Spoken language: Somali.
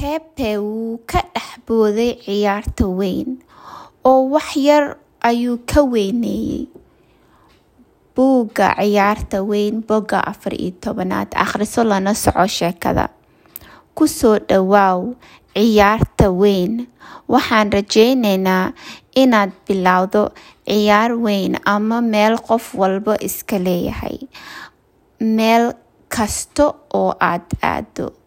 Pepe wuu ka dhex booday ciyaarta weyn oo wax yar ayuu ka weyneeyay. Buugga Ciyaarta Weyn Bogga afar iyo tobanaad Akhriso lana soco sheekada. Ku soo dhawaaw ciyaarta weyn. Waxaan rajaynayaa inaad bilowdo ciyaar weyn ama meel qof walba iska leeyahay, meel kasta oo aad aado.